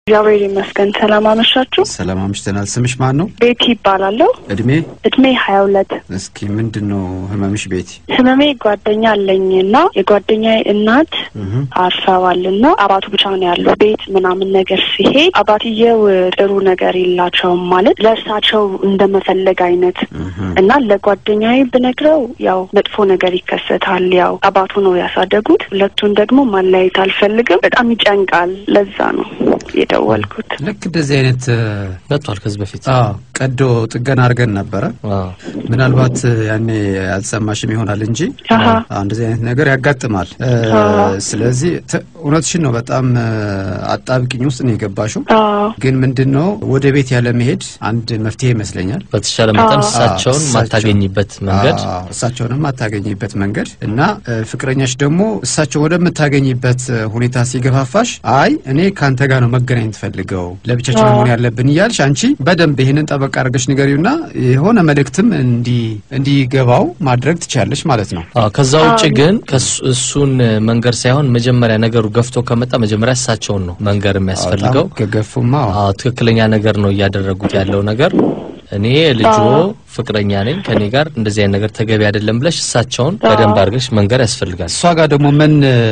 እግዚአብሔር ይመስገን። ሰላም አመሻችሁ። ሰላም አምሽተናል። ስምሽ ማን ነው? ቤቲ ይባላለሁ። እድሜ? እድሜ ሀያ ሁለት እስኪ ምንድን ነው ህመምሽ ቤቲ? ህመሜ ጓደኛ አለኝ እና የጓደኛዬ እናት እህ አርፈዋል እና አባቱ ብቻ ነው ያለው። ቤት ምናምን ነገር ሲሄድ አባትየው ጥሩ ነገር የላቸውም ማለት ለእርሳቸው እንደመፈለግ አይነት እህ እና ለጓደኛዬ ብነግረው ያው መጥፎ ነገር ይከሰታል። ያው አባቱ ነው ያሳደጉት። ሁለቱን ደግሞ ማለያየት አልፈልግም። በጣም ይጨንቃል። ለዛ ነው የደወልኩት። ልክ እንደዚህ አይነት መጥቷል ከዚህ በፊት አዎ ቀዶ ጥገና አድርገን ነበረ። አዎ። ምናልባት ያኔ አልሰማሽም ይሆናል እንጂ አሀ። አዎ፣ እንደዚህ አይነት ነገር ያጋጥማል። እ፣ አዎ። ስለዚህ ተ- እውነትሽን ነው። በጣም እ፣ አጣብቂኝ ውስጥ ነው የገባሽው። አዎ ግን ምንድን ነው ወደ ቤት ያለ መሄድ አንድ መፍትሄ ይመስለኛል። በተሻለ መጠን አዎ። እሳቸውን አዎ፣ ማታገኝበት መንገድ አዎ፣ እሳቸውንም ማታገኝበት መንገድ እና እ፣ ፍቅረኛሽ ደግሞ እሳቸው ወደምታገኝበት እ፣ ሁኔታ ሲገፋፋሽ አይ እኔ ከአንተ ጋር ነው መገናኘት ፈልገው ለብቻችን አዎ። መሆን ያለብን እያልሽ አንቺ በደንብ ይህንን ጠበቅ አድርገሽ ንገሪውና የሆነ መልእክትም እንዲ- እንዲገባው ማድረግ ትችያለሽ ማለት ነው። አዎ። ከዛ ውጭ አዎ። ግን ከሱ- እሱን መንገር ሳይሆን መጀመሪያ ነገሩ ገፍቶ ከመጣ መጀመሪያ እሳቸውን ነው መንገር የሚያስፈልገው። በጣም ከገፉማ አዎ። አዎ ትክክለኛ ነገር ነው እያደረጉት ያለው ነገር። እኔ ልጆ አዎ። ፍቅረኛ ነኝ ከኔ ጋር እንደዚህ አይነት ነገር ተገቢ አይደለም ብለሽ እሳቸውን አዎ። በደንብ አድርገሽ መንገር ያስፈልጋል። እሷ ጋር ደግሞ ምን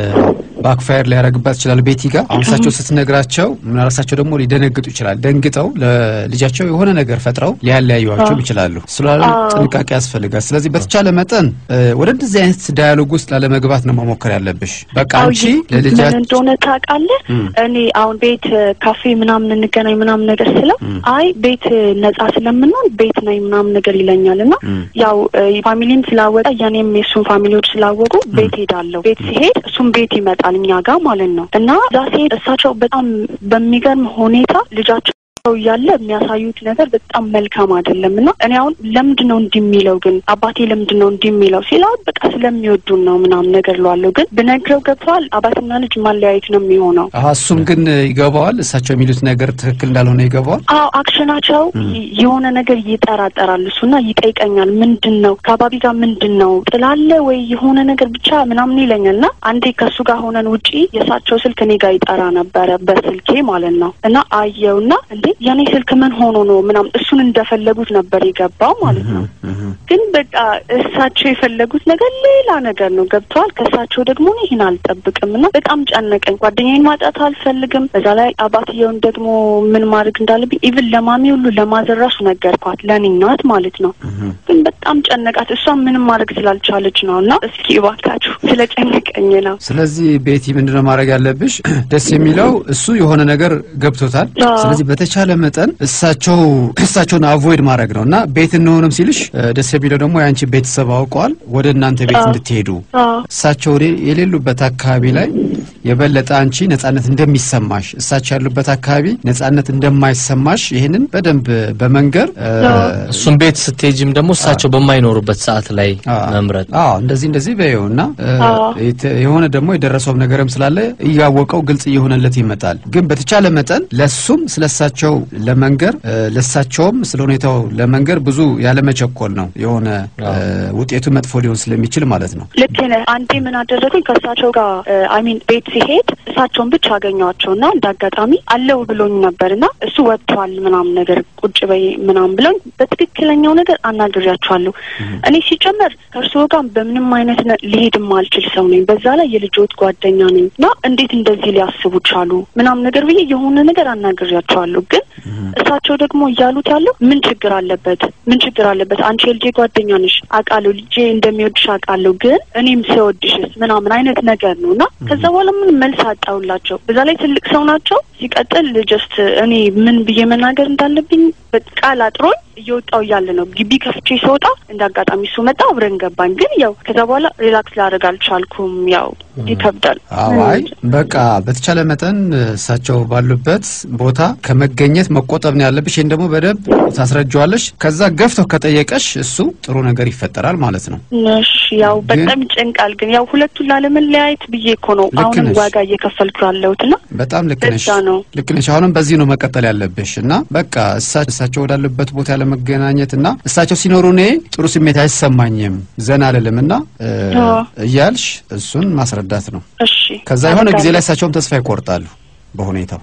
ባክፋየር ሊያደርግባት ይችላል። ቤቲ ጋር አሁን እሳቸው ስትነግራቸው ምናልሳቸው ደግሞ ሊደነግጡ ይችላል። ደንግጠው ለልጃቸው የሆነ ነገር ፈጥረው ሊያለያዩዋቸውም ይችላሉ። ስላሉ አዎ። ጥንቃቄ ያስፈልጋል። ስለዚህ በተቻለ መጠን እ፣ ወደ እንደዚህ አይነት ዳያሎግ ውስጥ ላለመግባት ነው መሞከር ያለብሽ። በቃ አዎ፣ አንቺ ይ- ምን ለልጃቸው እንደሆነ ታውቃለህ? እም። እኔ አሁን ቤት እ፣ ካፌ ምናምን እንገናኝ ምናምን ነገር ስለው እም። አይ ቤት እ፣ ነጻ ስለምንሆን ቤት ነኝ ምናምን ነገር ይለኛል እና እም። ያው እ፣ ፋሚሊም ስላወቀ የኔም የእሱን ፋሚሊዎች ስላወቁ ቤት ሄዳለሁ። ቤት ሲሄድ እሱም ቤት ይመጣል እኛ ጋር ማለት ነው እና እዛ ሲሄድ እሳቸው በጣም በሚገርም ሁኔታ ልጃቸው እያለ የሚያሳዩት ነገር በጣም መልካም አይደለም እና እኔ አሁን ለምንድን ነው እንዲህ የሚለው ግን አባቴ ለምንድን ነው እንዲህ የሚለው ሲለው በቃ ስለሚወዱን ነው ምናምን ነገር ለዋለሁ ግን ብነግረው ገብተዋል አባትና ልጅ ማለያየት ነው የሚሆነው አሀ፣ እሱም ግን ይገባዋል። እሳቸው የሚሉት ነገር ትክክል እንዳልሆነ ይገባዋል። አዎ አክሽናቸው ይ- የሆነ ነገር ይጠራጠራል እሱና ይጠይቀኛል ምንድን ነው ከአባቢ ጋር ምንድን ነው ጥላለ ወይ የሆነ ነገር ብቻ ምናምን ይለኛል እና አንዴ ከእሱ ጋር ሆነን ውጪ የእሳቸው ስልክ እኔ ጋር ይጠራ ነበረ በስልኬ ማለት ነው እና አየውና እንዴ የኔ ስልክ ምን ሆኖ ነው ምናምን እሱን እንደፈለጉት ነበር የገባው ማለት ነው እህ ግን በቃ እሳቸው የፈለጉት ነገር ሌላ ነገር ነው ገብተዋል። ከእሳቸው ደግሞ እኔ ይህን አልጠብቅም እና በጣም ጨነቀኝ። ጓደኛዬን ማጣት አልፈልግም። በዛ ላይ አባትየውን ደግሞ ምን ማድረግ እንዳለብኝ ኢቭን ለማሚ ሁሉ ለማዘራሱ ነገርኳት፣ ለእኔ ናት ማለት ነው። እህ ግን በጣም ጨነቃት። እሷ ምንም ማድረግ ስላልቻለች ነው እና እስኪ እባካችሁ ስለጨነቀኝ ነው። ስለዚህ ቤቲ ምንድነው ማድረግ ያለብሽ? ደስ የሚለው እሱ የሆነ ነገር ገብቶታል። አዎ። ስለዚህ በተቻለ መጠን እሳቸው እሳቸውን አቮይድ ማድረግ ነው እና ቤት እንሆንም ሲልሽ እ፣ ደስ የሚለው ደግሞ የአንቺ ቤተሰብ አውቀዋል ወደ እናንተ ቤት አዎ። እንድትሄዱ አዎ እሳቸው ወደ- የሌሉበት አካባቢ ላይ የበለጠ አንቺ ነጻነት እንደሚሰማሽ እሳቸው ያሉበት አካባቢ ነጻነት እንደማይሰማሽ ይህንን በደንብ በመንገር እ፣ አዎ። እሱን ቤት ስትሄጂም ደግሞ እሳቸው በማይኖሩበት ሰዓት ላይ አዎ። መምረጥ አዎ እንደዚህ እንደዚህ በይው እና እ፣ አዎ። የተ- የሆነ ደግሞ የደረሰውም ነገርም ስላለ እያወቀው ግልጽ እየሆነለት ይመጣል። ግን በተቻለ መጠን ለሱም ስለሳቸው ለመንገር እ፣ ለሳቸውም ስለ ሁኔታው ለመንገር ብዙ ያለመቸኮል ነው የሆነ እ፣ ውጤቱ መጥፎ ሊሆን ስለሚችል ማለት ነው። ልክ ነህ። አንዴ ምን አደረጉኝ ከእሳቸው ጋር አይሚን ቤት ሲሄድ እሳቸውን ብቻ አገኘኋቸው እና እንደ አጋጣሚ አለው ብሎኝ ነበር እና እሱ ወጥቷል ምናምን ነገር ቁጭ በይ ምናምን ብሎኝ በትክክለኛው ነገር አናግሬያቸዋለሁ። እኔ ሲጨመር ከእርስዎ ጋር በምንም አይነት ነ- ሊሄድ የማልችል ሰው ነኝ። በዛ ላይ የልጆት ጓደኛ ነኝ እና እንዴት እንደዚህ ሊያስቡ ቻሉ ምናምን ነገር ብዬ የሆነ ነገር አናግሬያቸዋለሁ። ግን እሳቸው ደግሞ እያሉት ያለው ምን ችግር አለበት? ምን ችግር አለበት? አንቺ የልጄ ጓደኛ ነሽ አውቃለሁ፣ ልጄ እንደሚወድሽ አውቃለሁ። ግን እኔም ስወድሽስ ምናምን አይነት ነገር ነው እና ከዛ በኋላ ምን መልስ አጣሁላቸው። በዛ ላይ ትልቅ ሰው ናቸው። ሲቀጥል ጀስት እኔ ምን ብዬ መናገር እንዳለብኝ ቃል አጥሮኝ እየወጣው እያለ ነው ግቢ ከፍቼ ስወጣ እንደ አጋጣሚ እሱ መጣ፣ አብረን ገባን። ግን ያው ከዛ በኋላ ሪላክስ ላደርግ አልቻልኩም። ያው ይከብዳል። አዋይ በቃ በተቻለ መጠን እሳቸው ባሉበት ቦታ ከመገኘት መቆጠብ ነው ያለብሽ። ይህን ደግሞ በደንብ ታስረጀዋለሽ። ከዛ ገፍተው ከጠየቀሽ እሱ ጥሩ ነገር ይፈጠራል ማለት ነው። እሺ ያው በጣም ይጨንቃል። ግን ያው ሁለቱን ላለመለያየት ብዬ እኮ ነው ልክ አሁንም ነሽ። ዋጋ እየከፈልኩ ያለሁት እና በጣም ልክ ነሽ፣ እዛ ነው። ልክ ነሽ። አሁንም በዚህ ነው መቀጠል ያለብሽ እና በቃ እሳ- እሳቸው ወዳሉበት ቦታ ለመገናኘት እና እሳቸው ሲኖሩ እኔ ጥሩ ስሜት አይሰማኝም፣ ዘና አልልም እና እ፣ አዎ። እያልሽ እሱን ማስረዳት ነው። እሺ ከዛ የሆነ ጊዜ ላይ እሳቸውም ተስፋ ይቆርጣሉ በሁኔታው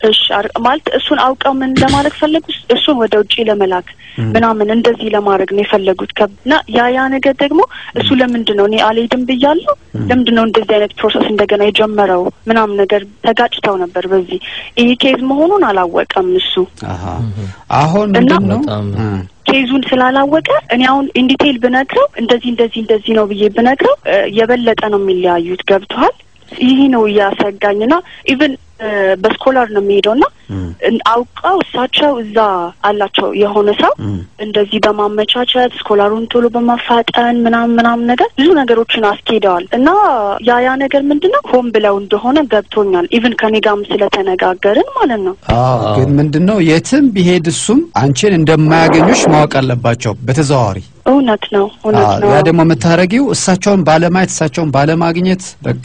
እሺ አር- ማለት እሱን አውቀው ምን ለማድረግ ፈለጉ? እሱን ወደ ውጭ ለመላክ ምናምን እንደዚህ ለማድረግ ነው የፈለጉት። ከ- እና ያ ያ ነገር ደግሞ እሱ ለምንድን ነው እኔ አልሄድም ብያለሁ፣ ለምንድን ነው እንደዚህ አይነት ፕሮሰስ እንደገና የጀመረው ምናምን ነገር ተጋጭተው ነበር። በዚህ ይሄ ኬዝ መሆኑን አላወቀም እሱ አሀ። አሁን እና- ምንድን ነው በጣም እ፣ ኬዙን ስላላወቀ እኔ አሁን ኢንዲቴይል ብነግረው እንደዚህ እንደዚህ እንደዚህ ነው ብዬ ብነግረው እ፣ የበለጠ ነው የሚለያዩት። ገብተዋል። ይህ ነው እያሰጋኝና ኢቭን በስኮላር ነው የሚሄደው እና እን- አውቀው እሳቸው እዛ አላቸው የሆነ ሰው እ፣ እንደዚህ በማመቻቸት ስኮላሩን ቶሎ በማፋጠን ምናምን ምናምን ነገር ብዙ ነገሮችን አስኬደዋል እና ያ ያ ነገር ምንድን ነው ሆን ብለው እንደሆነ ገብቶኛል። ኢቭን ከኔ ጋርም ስለተነጋገርን ማለት ነው። አዎ ግን ምንድን ነው የትም ቢሄድ እሱም አንቺን እንደማያገኙሽ ማወቅ አለባቸው በተዘዋዋሪ እውነት ነው፣ እውነት አዎ፣ ነው። ያ ደግሞ የምታደረጊው እሳቸውን ባለማየት እሳቸውን ባለማግኘት በቃ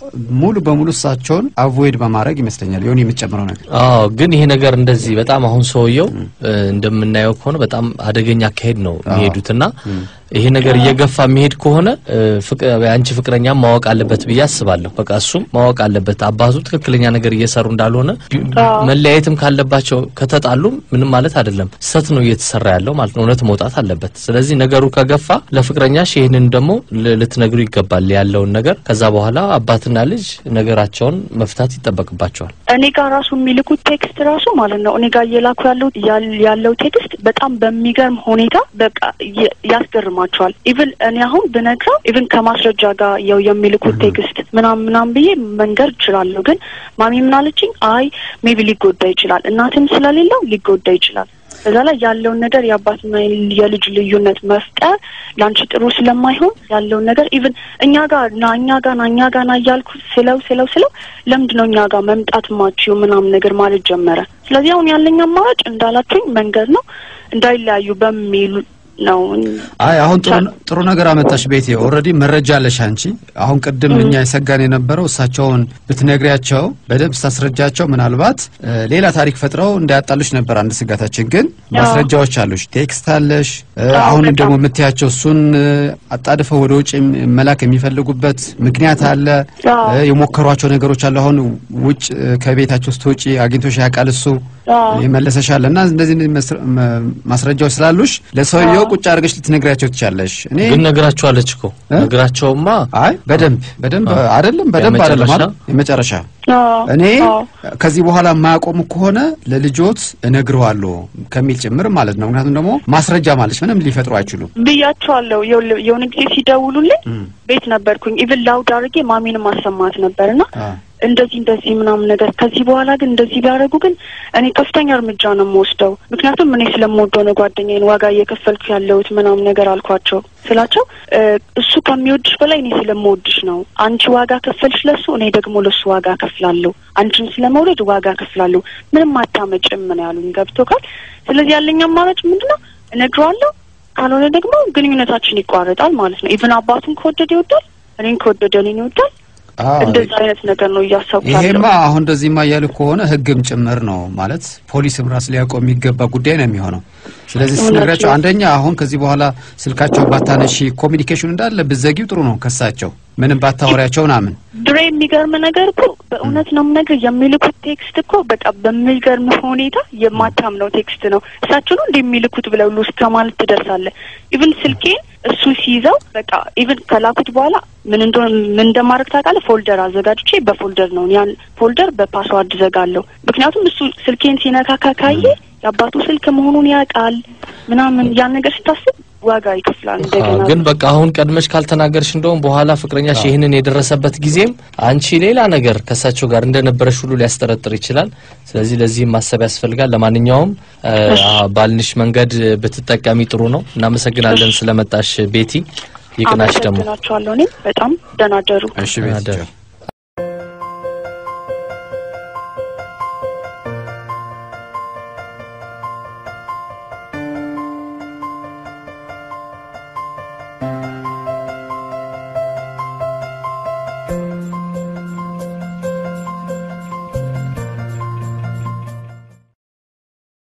ሙሉ በሙሉ እሳቸውን አቮይድ በማድረግ ይመስለኛል የሆነ የምትጨምረው ነገር አዎ ግን ይሄ ነገር እንደዚህ በጣም አሁን ሰውየው እ፣ እንደምናየው ከሆነ በጣም አደገኛ አካሄድ ነው የሚሄዱትና ይሄ ነገር እየገፋ የሚሄድ ከሆነ እ፣ ፍቅ- የአንቺ ፍቅረኛ ማወቅ አለበት ብዬ አስባለሁ። በቃ እሱም ማወቅ አለበት አባቱ ትክክለኛ ነገር እየሰሩ እንዳልሆነ ቢ- አዎ። መለያየትም ካለባቸው ከተጣሉም ምንም ማለት አይደለም፣ ስህተት ነው እየተሰራ ያለው ማለት ነው። እውነት መውጣት አለበት። ስለዚህ ነገሩ ከገፋ ለፍቅረኛሽ ይህንን ደግሞ ል- ልትነግሩ ይገባል ያለውን ነገር። ከዛ በኋላ አባትና ልጅ ነገራቸውን መፍታት ይጠበቅባቸዋል። እኔ ጋር ራሱ የሚልኩት ቴክስት ራሱ ማለት ነው እኔ ጋር እየላኩ ያለው ያል- ያለው ቴክስት በጣም በሚገርም ሁኔታ በቃ የ- ያስገርማቸዋል። ኢቭን እኔ አሁን ብነግረው ኢቭን ከማስረጃ ጋር የው የሚልኩት ቴክስት ምናም ምናም ብዬ መንገር እችላለሁ። ግን ማሚ ምናለችኝ፣ አይ ሜቢ ሊጎዳ ይችላል፣ እናትም ስለሌለው ሊጎዳ ይችላል። በዛ ላይ ያለውን ነገር የአባትና የልጅ ልዩነት መፍጠር ለአንቺ ጥሩ ስለማይሆን ያለውን ነገር ኢቭን እኛ ጋር ና እኛ ጋር ና እኛ ጋር ና እያልኩ ስለው ስለው ስለው ለምንድን ነው እኛ ጋር መምጣት ማችው ምናምን ነገር ማለት ጀመረ። ስለዚህ አሁን ያለኝ አማራጭ እንዳላችሁኝ መንገድ ነው እንዳይለያዩ በሚሉ ነው። አይ አሁን ጥሩ ጥሩ ነገር አመጣሽ ቤቴ። ኦልሬዲ መረጃ አለሽ አንቺ። አሁን ቅድም እኛ የሰጋን የነበረው እሳቸውን ብትነግሪያቸው በደንብ ስታስረጃቸው ምናልባት እ፣ ሌላ ታሪክ ፈጥረው እንዳያጣሉሽ ነበር አንድ ስጋታችን። ግን ማስረጃዎች አሉሽ፣ ቴክስት አለሽ። እ፣ አዎ፣ አሁን በጣም። ደግሞ የምትያቸው እሱን እ፣ አጣድፈው ወደ ውጭ የም- መላክ የሚፈልጉበት ምክንያት አለ። አዎ። እ፣ የሞከሯቸው ነገሮች አሉ። አሁን ውጭ እ፣ ከቤታቸው ስትወጪ አግኝቶሽ ያውቃል እሱ አዎ። ይመለሰሻል እና እንደዚህ እንደዚህ መስረ- መ- ማስረጃዎች ስላሉሽ ለሰውየው ቁጭ አድርገሽ ልትነግሪያቸው ትቻለሽ። እኔ ግን ነግራቸዋለች እኮ እ? ነግራቸውማ አይ በደንብ በደንብ አይደለም በደንብ አይደለም የመጨረሻ? አይደል? የመጨረሻ አዎ፣ እኔ አዎ። ከዚህ በኋላ የማያቆሙ ከሆነ ለልጆት እነግረዋለሁ ከሚል ጭምር ማለት ነው። ምክንያቱም ደግሞ ማስረጃ ማለች ምንም ሊፈጥሩ አይችሉም። ብያቸዋለሁ። የውል- የሆነ ጊዜ ሲደውሉልኝ ቤት ነበርኩኝ። ኢቭን ላውድ አድርጌ ማሚንም ማሰማት ነበርና አ፣ እንደዚህ እንደዚህ ምናምን ነገር ከዚህ በኋላ ግን እንደዚህ ቢያደርጉ ግን እኔ ከፍተኛ እርምጃ ነው የምወስደው። ምክንያቱም እኔ ስለምወደው ነው ጓደኛዬን ዋጋ እየከፈልኩ ያለሁት ምናምን ነገር አልኳቸው ስላቸው እ፣ እሱ ከሚወድሽ በላይ እኔ ስለምወድሽ ነው። አንቺ ዋጋ ከፈልሽ ለሱ፣ እኔ ደግሞ ለሱ ዋጋ ከፍላለሁ። አንቺን ስለመውደድ ዋጋ ከፍላለሁ። ምንም አታመጭም ነው ያሉኝ። ገብቶካል? ስለዚህ ያለኝ አማራጭ ምንድነው? እነግረዋለሁ። ካልሆነ ደግሞ ግንኙነታችን ይቋረጣል ማለት ነው። ኢቭን አባቱን ከወደደ ይወዳል፣ እኔን ከወደደ እኔን ይወዳል። አ፣ እንደዛ አይነት ነገር ነው እያሰብኩ ይሄማ ያለው። አሁን እንደዚህማ እያሉ ከሆነ ሕግም ጭምር ነው ማለት ፖሊስም ራስ ሊያውቀው የሚገባ ጉዳይ ነው የሚሆነው። ስለዚህ እውነት ስትነግራቸው ነው። አንደኛ አሁን ከዚህ በኋላ ስልካቸው ባታነሺ ኮሚኒኬሽን እንዳለ ብዘጊው ጥሩ ነው ከሳቸው ምንም ባታወሪያቸው ምናምን ድሬ የሚገርም ነገር እኮ በእውነት ነው የምነግርህ፣ የሚልኩት ቴክስት እኮ በቃ በሚገርም ሁኔታ የማታምነው ቴክስት ነው። እሳቸው ነው እንደ የሚልኩት ብለው ሁሉ እስከ ማለት ትደርሳለህ። ኢቭን ስልኬን እሱ ሲይዘው በቃ ኢቭን ከላኩት በኋላ ምን እንደሆነ ምን እንደማድረግ ታውቃለህ? ፎልደር አዘጋጅቼ በፎልደር ነው ያን ፎልደር በፓስዋርድ ዘጋለሁ። ምክንያቱም እሱ ስልኬን ሲነካካ ካየ የአባቱ ስልክ መሆኑን ያውቃል ምናምን ያን ነገር ስታስብ ዋጋ ይከፍላል እንደገና ግን በቃ አሁን ቀድመሽ ካልተናገርሽ እንደውም በኋላ ፍቅረኛሽ ይህንን የደረሰበት ጊዜም አንቺ ሌላ ነገር ከእሳቸው ጋር እንደነበረሽ ሁሉ ሊያስጠረጥር ይችላል። ስለዚህ ለዚህም ማሰብ ያስፈልጋል። ለማንኛውም እ፣ ባልንሽ መንገድ ብትጠቀሚ ጥሩ ነው። እናመሰግናለን ስለመጣሽ ቤቲ። ይቅናሽ ደግሞ አመሰግናቸዋለሁ። እኔም በጣም ደህና ደሩ። እሺ ቤት አደር። ቻው።